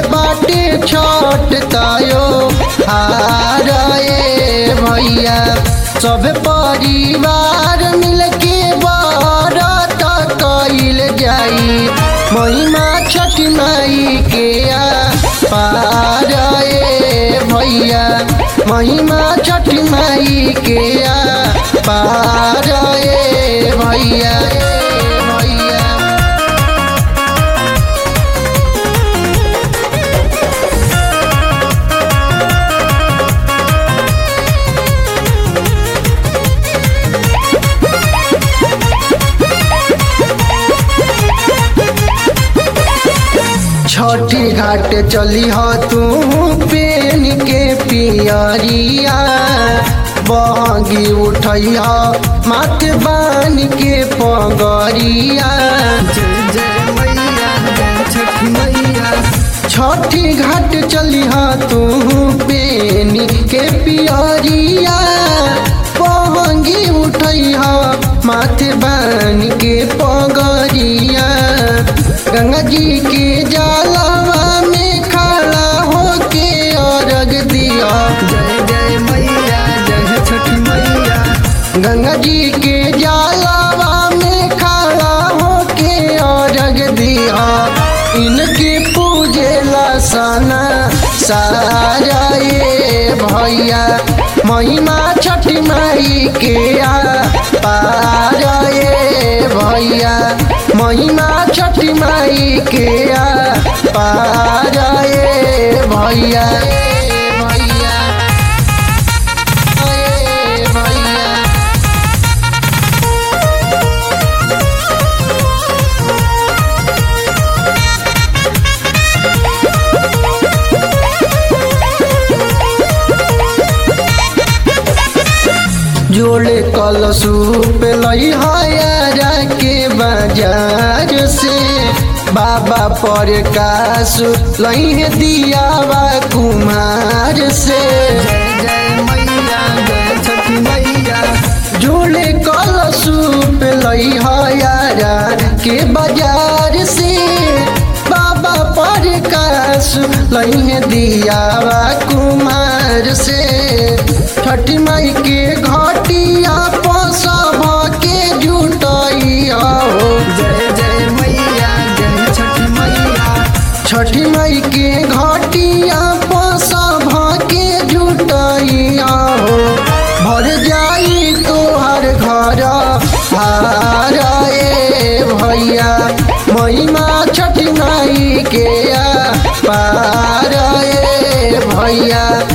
बाटे छठ तायो हार ए भैया सब परिवार मिलके बरत कइल जाई महिमा छठ माई के आ पार ए भैया महिमा छठ माई के आ पार ए भैया ए भैया छठी घाट चली हो तू पेन के पियरिया बहगी उठई हो माथ बान के पगरिया जय जय मैया जय छठ मैया छठी घाट चली हो तू पेन के पियरिया बहगी उठई हो माथ बान के पगरिया गंगा जी के जलवा में खड़ा होके अर्घ दिया जय जय मैया जय छठ मैया गंगा जी के जलवा में खड़ा होके अर्घ दिया इनके पूजेला सना सारा ये भैया महिमा छठ माई के आ पार ये भैया महिमा छठ माई के आ पार ये भैया ए भैया ए भैया जोड़े कल सूप लई हयारा के बाजार से बाबा पर कास लई है दियावा कुमार से जय जय मैया जय छठ मैया जोड़े कल सूप लई हयारा के बाजार से बाबा पर कास लई है दियावा कुमार से छठ माई के घटिया पसभ के जुटैया हो जय जय मैया जय छठ मैया छठ माई के घटिया पसभ के जुटैया हो भर जाई तोहर घर हार ए भैया महिमा छठ माई के आ पार ए भैया